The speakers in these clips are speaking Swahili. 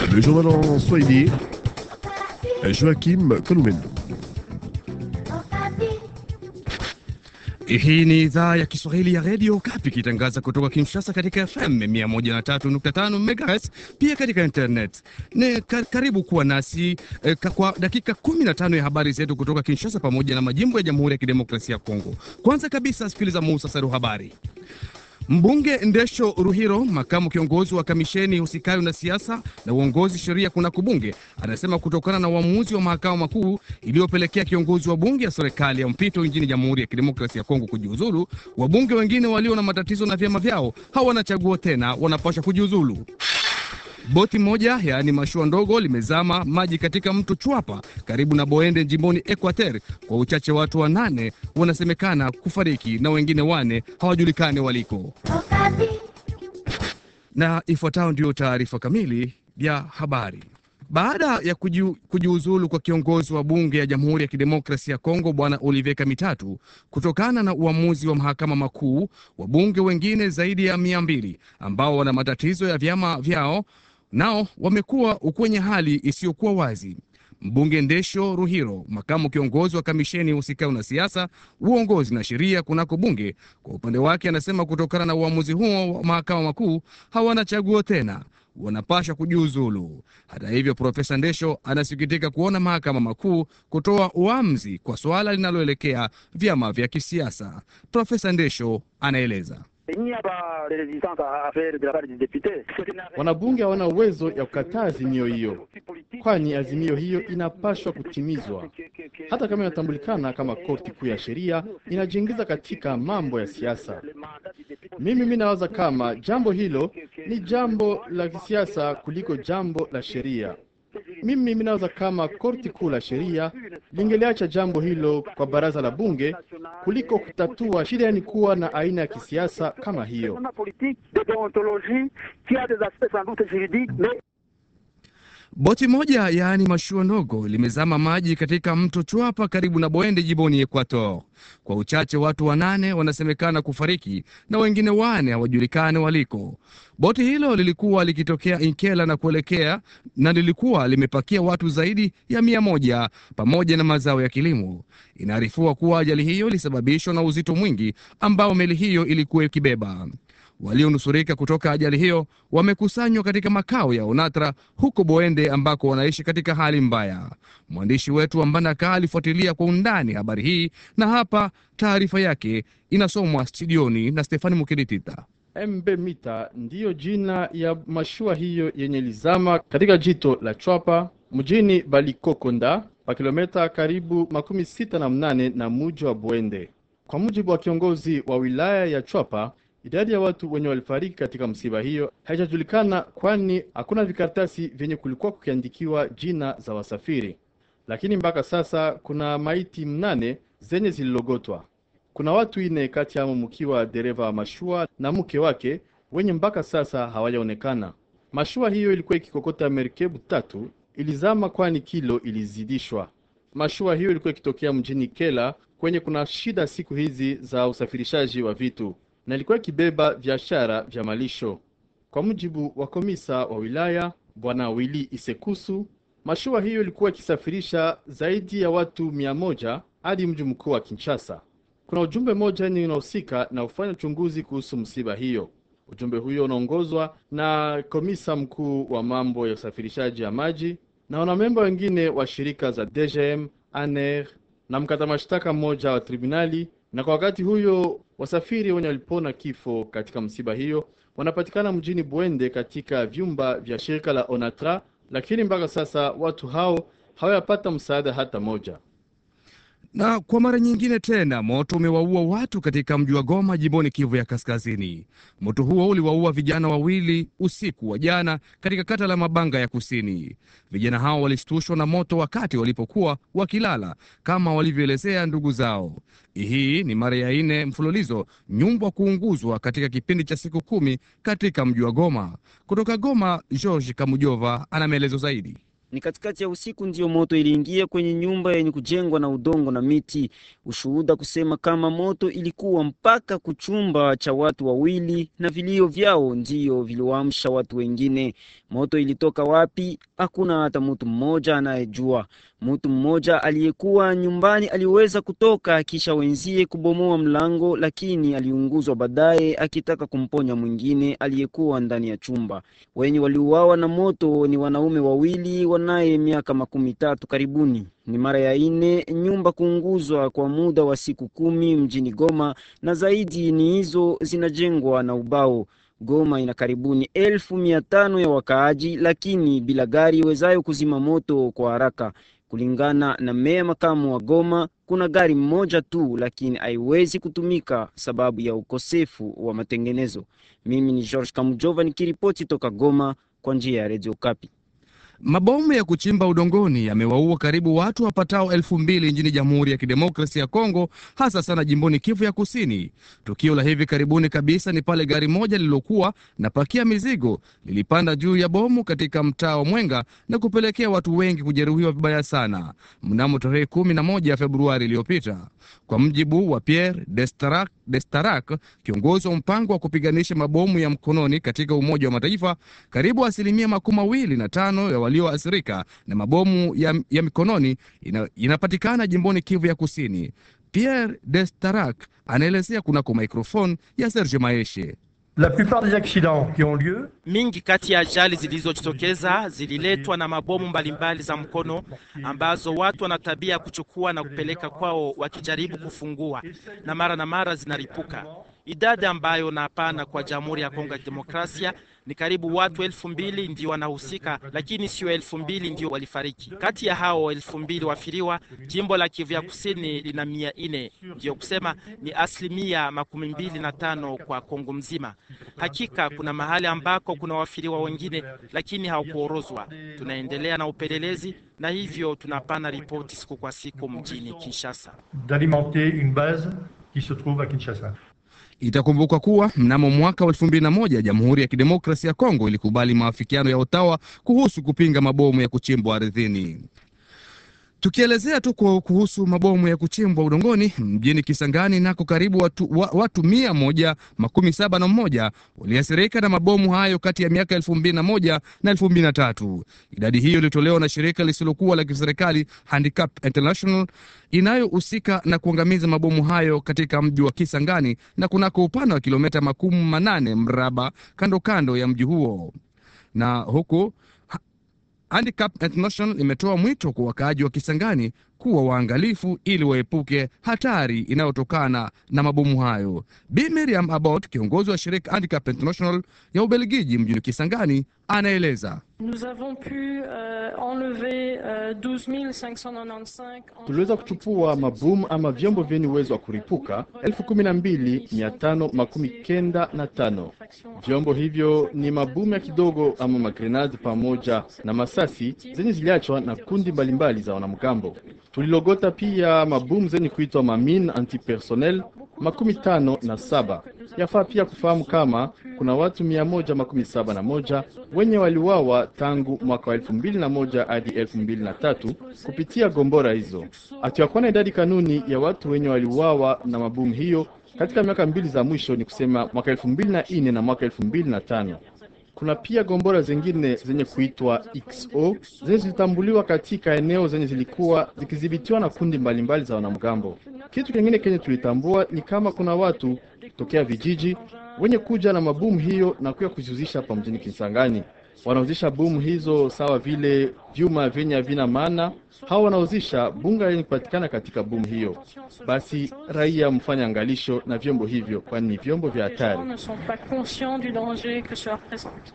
Le journal en Swahili, Joachim Kolumendo. Hii ni idhaa ya Kiswahili ya redio Kapi ikitangaza kutoka Kinshasa katika FM 103.5 MHz, pia katika internet. Ne, ka, karibu kuwa nasi eh, ka, kwa dakika 15 ya habari zetu kutoka Kinshasa pamoja na majimbo ya Jamhuri ya Kidemokrasia ya Kongo. Kwanza kabisa, sikiliza muhtasari wa habari. Mbunge Ndesho Ruhiro, makamu kiongozi wa kamisheni husikayo na siasa na uongozi sheria kunako bunge, anasema kutokana na uamuzi wa mahakama makuu iliyopelekea kiongozi wa bunge ya serikali ya mpito nchini Jamhuri ya Kidemokrasia ya Kongo kujiuzulu, wabunge wengine walio na matatizo na vyama vyao hawana chaguo tena, wanapaswa kujiuzulu. Boti moja yaani mashua ndogo limezama maji katika mto Chwapa karibu na Boende jimboni Equateur. Kwa uchache watu wanane wanasemekana kufariki na wengine wane hawajulikani waliko. Na ifuatayo ndiyo taarifa kamili ya habari. Baada ya kujiu, kujiuzulu kwa kiongozi wa bunge ya Jamhuri ya Kidemokrasia ya Kongo Bwana Olivier Kamitatu kutokana na uamuzi wa mahakama makuu, wabunge wengine zaidi ya mia mbili ambao wana matatizo ya vyama vyao nao wamekuwa kwenye hali isiyokuwa wazi. Mbunge Ndesho Ruhiro, makamu kiongozi wa kamisheni husikayo na siasa, uongozi na sheria kunako bunge, kwa upande wake anasema kutokana na uamuzi huo wa mahakama makuu hawana chaguo tena, wanapasha kujiuzulu. Hata hivyo, Profesa Ndesho anasikitika kuona mahakama makuu kutoa uamuzi kwa suala linaloelekea vyama vya kisiasa. Profesa Ndesho anaeleza. Wanabunge hawana uwezo ya kukataa azimio hiyo, kwani azimio hiyo inapashwa kutimizwa. Hata kama inatambulikana kama korti kuu ya sheria inajiingiza katika mambo ya siasa. Mimi mi nawaza kama jambo hilo ni jambo la kisiasa kuliko jambo la sheria. Mimi minawaza kama korti kuu la sheria lingeliacha jambo hilo kwa baraza la bunge kuliko kutatua shida, yani kuwa na aina ya kisiasa kama hiyo. Boti moja yaani mashua ndogo limezama maji katika mto Chwapa karibu na Boende jimboni Equator. Kwa uchache watu wanane wanasemekana kufariki na wengine wane hawajulikani waliko. Boti hilo lilikuwa likitokea Inkela na kuelekea na lilikuwa limepakia watu zaidi ya mia moja pamoja na mazao ya kilimo. Inaarifiwa kuwa ajali hiyo ilisababishwa na uzito mwingi ambao meli hiyo ilikuwa ikibeba. Walionusurika kutoka ajali hiyo wamekusanywa katika makao ya Onatra huko Boende ambako wanaishi katika hali mbaya. Mwandishi wetu wa Mbandaka alifuatilia kwa undani habari hii na hapa taarifa yake inasomwa studioni na Stefani Mukiritita. MB Mita ndiyo jina ya mashua hiyo yenye lizama katika jito la Chwapa mjini Balikokonda pa kilomita karibu makumi sita na mnane na muji wa Bwende. Kwa mujibu wa kiongozi wa wilaya ya Chwapa, idadi ya watu wenye walifariki katika msiba hiyo haijajulikana, kwani hakuna vikaratasi vyenye kulikuwa kukiandikiwa jina za wasafiri, lakini mpaka sasa kuna maiti mnane zenye zililogotwa. Kuna watu ine kati yamo mkiwa dereva wa mashua na mke wake wenye mpaka sasa hawajaonekana. Mashua hiyo ilikuwa ikikokota merikebu tatu, ilizama kwani kilo ilizidishwa. Mashua hiyo ilikuwa ikitokea mjini Kela kwenye kuna shida siku hizi za usafirishaji wa vitu na ilikuwa ikibeba biashara vya malisho. Kwa mujibu wa komisa wa wilaya bwana Wili Isekusu, mashua hiyo ilikuwa ikisafirisha zaidi ya watu mia moja hadi mji mkuu wa Kinshasa. Kuna ujumbe mmoja ni unahusika na kufanya uchunguzi kuhusu msiba hiyo. Ujumbe huyo unaongozwa na komisa mkuu wa mambo ya usafirishaji ya maji na wanamemba wengine wa shirika za DGM, ANER na mkata mashtaka mmoja wa tribunali. Na kwa wakati huyo wasafiri wenye walipona kifo katika msiba hiyo wanapatikana mjini Bwende katika vyumba vya shirika la Onatra, lakini mpaka sasa watu hao hawajapata msaada hata moja. Na kwa mara nyingine tena moto umewaua watu katika mji wa Goma jimboni Kivu ya Kaskazini. Moto huo uliwaua vijana wawili usiku wa jana katika kata la Mabanga ya Kusini. Vijana hao walishtushwa na moto wakati walipokuwa wakilala, kama walivyoelezea ndugu zao. Hii ni mara ya nne mfululizo nyumba kuunguzwa katika kipindi cha siku kumi katika mji wa Goma. Kutoka Goma, George Kamujova ana maelezo zaidi. Ni katikati ya usiku ndiyo moto iliingia kwenye nyumba yenye kujengwa na udongo na miti. Ushuhuda kusema kama moto ilikuwa mpaka kuchumba cha watu wawili, na vilio vyao ndiyo viliwaamsha watu wengine. Moto ilitoka wapi? Hakuna hata mtu mmoja anayejua. Mtu mmoja aliyekuwa nyumbani aliweza kutoka kisha wenzie kubomoa mlango, lakini aliunguzwa baadaye, akitaka kumponya mwingine aliyekuwa ndani ya chumba. Wenye waliuawa na moto ni wanaume wawili wanaye miaka makumi tatu karibuni. Ni mara ya ine nyumba kuunguzwa kwa muda wa siku kumi mjini Goma, na zaidi ni hizo zinajengwa na ubao. Goma ina karibuni elfu mia tano ya wakaaji, lakini bila gari iwezayo kuzima moto kwa haraka. Kulingana na meya makamu wa Goma, kuna gari mmoja tu, lakini haiwezi kutumika sababu ya ukosefu wa matengenezo. Mimi ni George Kamujova nikiripoti toka Goma kwa njia ya Radio Kapi. Mabomu ya kuchimba udongoni yamewaua karibu watu wapatao elfu mbili nchini Jamhuri ya Kidemokrasia ya Kongo, hasa sana jimboni Kivu ya Kusini. Tukio la hivi karibuni kabisa ni pale gari moja lililokuwa na pakia mizigo lilipanda juu ya bomu katika mtaa wa Mwenga na kupelekea watu wengi kujeruhiwa vibaya sana mnamo tarehe kumi na moja Februari iliyopita, kwa mjibu wa Pierre Destarak, Destarak, kiongozi wa mpango wa kupiganisha mabomu ya mkononi katika Umoja wa Mataifa. Karibu asilimia makumi mawili na tano ya walioathirika na mabomu ya, ya mikononi ina, inapatikana jimboni Kivu ya Kusini. Pierre Destarak anaelezea kunako maikrofoni ya Serge Maeshe. La plupart des accidents qui ont lieu Mingi kati ya ajali zilizojitokeza zililetwa na mabomu mbalimbali za mkono ambazo watu wana tabia ya kuchukua na kupeleka kwao wakijaribu kufungua, na mara na mara zinaripuka. Idadi ambayo napana kwa Jamhuri ya Kongo ya Demokrasia ni karibu watu elfu mbili ndio wanahusika, lakini sio elfu mbili ndio walifariki. Kati ya hao elfu mbili wafiriwa, jimbo la Kivu ya Kusini lina mia nne, ndiyo kusema ni asilimia makumi mbili na tano kwa Kongo mzima. Hakika kuna mahali ambako kuna wafiriwa wengine, lakini hawakuorozwa. Tunaendelea na upelelezi na hivyo tunapana ripoti siku kwa siku mjini Kinshasa. d'alimenter une base qui se trouve à Kinshasa. Itakumbukwa kuwa mnamo mwaka wa elfu mbili na moja Jamhuri ya Kidemokrasia ya Kongo ilikubali maafikiano ya Ottawa kuhusu kupinga mabomu ya kuchimbwa ardhini. Tukielezea tu kwa kuhusu mabomu ya kuchimbwa udongoni mjini Kisangani, nako karibu watu, wa, watu mia moja makumi saba na mmoja waliathirika na mabomu hayo kati ya miaka elfu mbili na moja na elfu mbili na tatu. Idadi hiyo ilitolewa na shirika lisilokuwa la kiserikali Handicap International inayohusika na kuangamiza mabomu hayo katika mji wa Kisangani na kunako upana wa kilomita makumi manane mraba kando kando ya mji huo na huku Handicap International imetoa mwito kwa wakaaji wa Kisangani kuwa waangalifu ili waepuke hatari inayotokana na mabomu hayo. Bi Miriam Abbott, kiongozi wa shirika Handicap International ya Ubelgiji mjini Kisangani, anaeleza. Nous avons pu euh, enlever euh, 12 595 Tuliweza kuchukua mabomu ama vyombo vyenye uwezo wa kuripuka elfu kumi na mbili mia tano makumi kenda na tano. Vyombo hivyo ni mabomu ya kidogo ama magrenadi pamoja na masasi zenye ziliachwa na kundi mbalimbali za wanamgambo. Tulilogota pia mabomu zenye kuitwa mamin antipersonnel makumi tano na saba. Yafaa pia kufahamu kama kuna watu mia moja makumi saba na moja wenye waliwawa tangu mwaka wa elfu mbili na moja hadi elfu mbili na tatu kupitia gombora hizo. Hatuyakuwa na idadi kanuni ya watu wenye waliuawa na mabomu hiyo katika miaka mbili za mwisho, ni kusema mwaka elfu mbili na nne na mwaka elfu mbili na tano. Kuna pia gombora zingine zenye kuitwa XO zenye zilitambuliwa katika eneo zenye zilikuwa zikidhibitiwa na kundi mbalimbali za wanamgambo. Kitu kingine kenye tulitambua ni kama kuna watu tokea vijiji wenye kuja na mabomu hiyo na kuya kuziuzisha hapa mjini Kisangani. Wanauzisha bomu hizo sawa vile vyuma vyenye havina maana, hawa wanauzisha bunga yenye kupatikana katika bomu hiyo. Basi raia mfanye angalisho na vyombo hivyo, kwani ni vyombo vya Les hatari. gens ne sont pas conscients du danger que cela représente.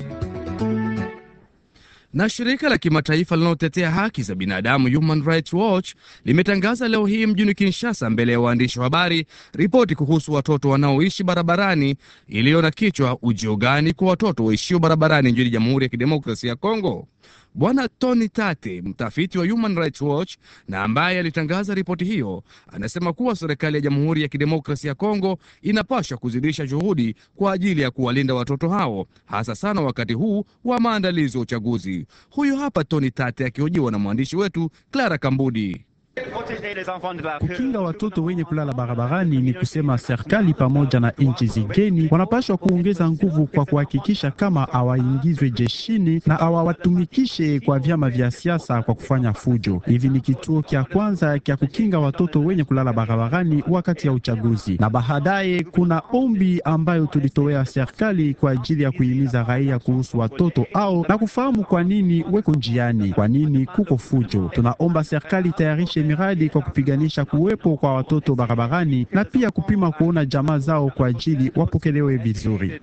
Na shirika la kimataifa linalotetea haki za binadamu Human Rights Watch limetangaza leo hii mjini Kinshasa mbele ya waandishi wa habari ripoti kuhusu watoto wanaoishi barabarani iliyo na kichwa ujio gani kwa watoto waishio barabarani nchini Jamhuri ya Kidemokrasia ya Kongo. Bwana Tony Tate, mtafiti wa Human Rights Watch na ambaye alitangaza ripoti hiyo, anasema kuwa serikali ya Jamhuri ya Kidemokrasia ya Kongo inapaswa kuzidisha juhudi kwa ajili ya kuwalinda watoto hao, hasa sana wakati huu wa maandalizi ya uchaguzi. Huyu hapa Tony Tate akihojiwa na mwandishi wetu Clara Kambudi. Kukinga watoto wenye kulala barabarani ni kusema serikali pamoja na nchi zigeni wanapaswa kuongeza nguvu kwa kuhakikisha kama hawaingizwe jeshini na hawawatumikishe kwa vyama vya siasa kwa kufanya fujo. Hivi ni kituo kya kwanza kya kukinga watoto wenye kulala barabarani wakati ya uchaguzi, na baadaye kuna ombi ambayo tulitowea serikali kwa ajili ya kuhimiza raia kuhusu watoto au na kufahamu kwa nini weko njiani, kwa nini kuko fujo. Tunaomba serikali itayarishe miradi kwa kupiganisha kuwepo kwa watoto barabarani na pia kupima kuona jamaa zao kwa ajili wapokelewe vizuri.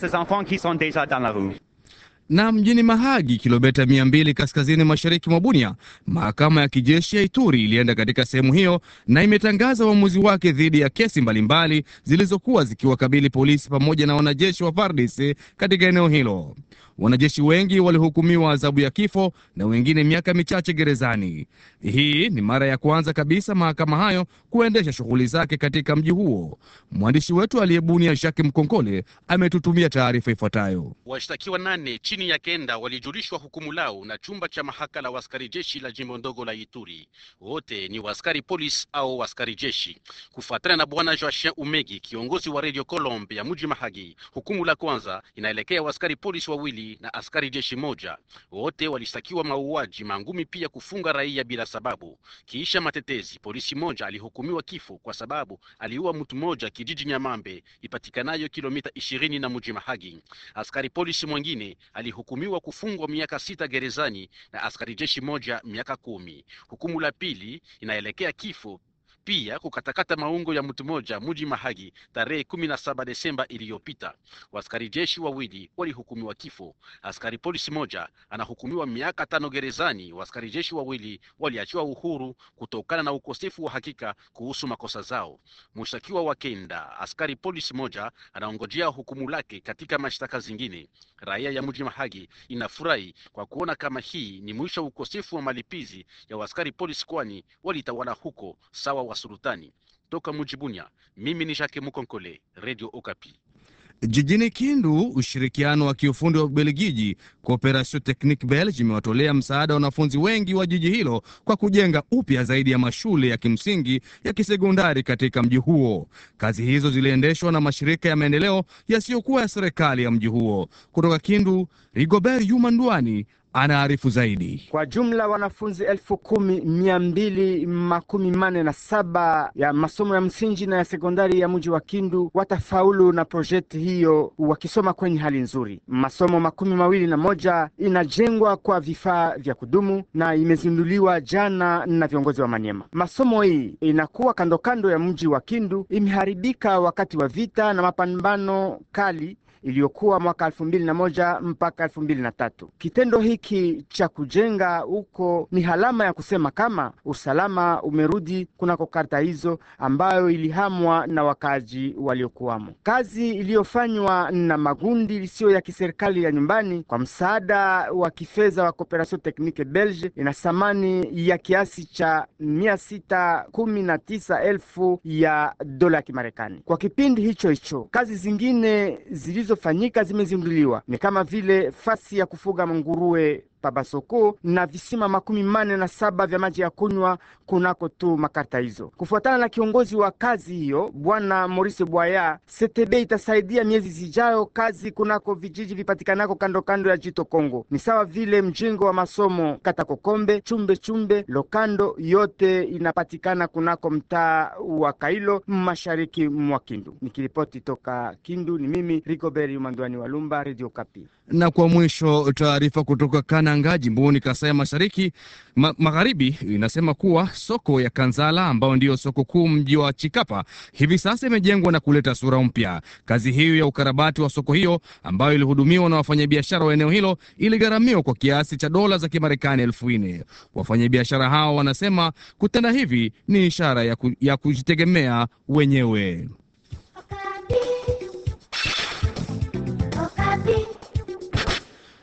Na mjini Mahagi, kilomita mia mbili kaskazini mashariki mwa Bunia, mahakama ya kijeshi ya Ituri ilienda katika sehemu hiyo na imetangaza uamuzi wake dhidi ya kesi mbalimbali zilizokuwa zikiwakabili polisi pamoja na wanajeshi wa FARDC katika eneo hilo. Wanajeshi wengi walihukumiwa adhabu ya kifo na wengine miaka michache gerezani. Hii ni mara ya kwanza kabisa mahakama hayo kuendesha shughuli zake katika mji huo. Mwandishi wetu aliyebunia Jacques Mkonkole ametutumia taarifa ifuatayo. Washtakiwa nane chini ya kenda walijulishwa hukumu lao na chumba cha mahakama la waskari jeshi la jimbo ndogo la Ituri. Wote ni waskari polisi au waskari jeshi. Kufuatana na bwana Joachim Umegi, kiongozi wa Radio Colombe ya mji Mahagi, hukumu la kwanza inaelekea waskari polisi wawili na askari jeshi moja. Wote walishtakiwa mauaji, mangumi, pia kufunga raia bila sababu. Kiisha matetezi, polisi moja alihukumiwa kifo kwa sababu aliua mtu mmoja kijiji Nyamambe ipatikanayo kilomita ishirini na mji Mahagi. Askari polisi mwingine alihukumiwa kufungwa miaka sita gerezani na askari jeshi moja miaka kumi. Hukumu la pili inaelekea kifo pia kukatakata maungo ya mtu mmoja muji Mahagi tarehe kumi na saba Desemba iliyopita. Waskari jeshi wawili walihukumiwa kifo. Askari polisi moja anahukumiwa miaka tano gerezani. Waskari jeshi wawili waliachiwa uhuru kutokana na ukosefu wa hakika kuhusu makosa zao. Mshtakiwa wa kenda, askari polisi moja anaongojea hukumu lake katika mashtaka zingine. Raia ya mji Mahagi inafurahi kwa kuona kama hii ni mwisho wa ukosefu wa malipizi ya waskari polisi, kwani walitawala huko sawa wa sultani. Toka mji Bunia, mimi ni Jacques Mukonkole, Radio Okapi. Jijini Kindu, ushirikiano wa kiufundi wa Ubelgiji Cooperation Technique Belge imewatolea msaada wanafunzi wengi wa jiji hilo kwa kujenga upya zaidi ya mashule ya kimsingi ya kisekondari katika mji huo. Kazi hizo ziliendeshwa na mashirika ya maendeleo yasiyokuwa ya serikali ya mji huo. Kutoka Kindu, Rigobert Yumandwani anaarifu zaidi. Kwa jumla wanafunzi elfu kumi mia mbili makumi mane na saba ya masomo ya msingi na ya sekondari ya mji wa Kindu watafaulu na projekti hiyo wakisoma kwenye hali nzuri. Masomo makumi mawili na moja inajengwa kwa vifaa vya kudumu na imezinduliwa jana na viongozi wa Manyema. Masomo hii inakuwa kando kando ya mji wa Kindu, imeharibika wakati wa vita na mapambano kali iliyokuwa mwaka elfu mbili na moja mpaka elfu mbili na tatu. Kitendo hiki cha kujenga huko ni halama ya kusema kama usalama umerudi kunako karta hizo ambayo ilihamwa na wakaaji waliokuwamo. Kazi iliyofanywa na magundi isiyo ya kiserikali ya nyumbani kwa msaada wa kifedha wa Cooperation Technique Belge ina thamani ya kiasi cha mia sita kumi na tisa elfu ya dola ya Kimarekani. Kwa kipindi hicho hicho kazi zingine zilizo fanyika zimezinduliwa ni kama vile fasi ya kufuga nguruwe Pabasoko na visima makumi mane na saba vya maji ya kunywa kunako tu makarta hizo. Kufuatana na kiongozi wa kazi hiyo Bwana Maurice Bwaya, CTB itasaidia miezi zijayo kazi kunako vijiji vipatikanako kando kando ya jito Kongo, ni sawa vile mjengo wa masomo kata Kokombe, Chumbe Chumbe, Lokando, yote inapatikana kunako mtaa wa Kailo, mashariki mwa Kindu. Nikiripoti toka Kindu, ni mimi Rigobert Umandwani wa Lumba, Radio Kapi. Na kwa mwisho, taarifa kutoka Kananga jimboni Kasai Mashariki ma magharibi inasema kuwa soko ya Kanzala ambayo ndiyo soko kuu mji wa Chikapa hivi sasa imejengwa na kuleta sura mpya. Kazi hiyo ya ukarabati wa soko hiyo ambayo ilihudumiwa na wafanyabiashara wa eneo hilo iligharamiwa kwa kiasi cha dola za Kimarekani elfu nne. Wafanyabiashara hao wanasema kutenda hivi ni ishara ya, ku, ya kujitegemea wenyewe.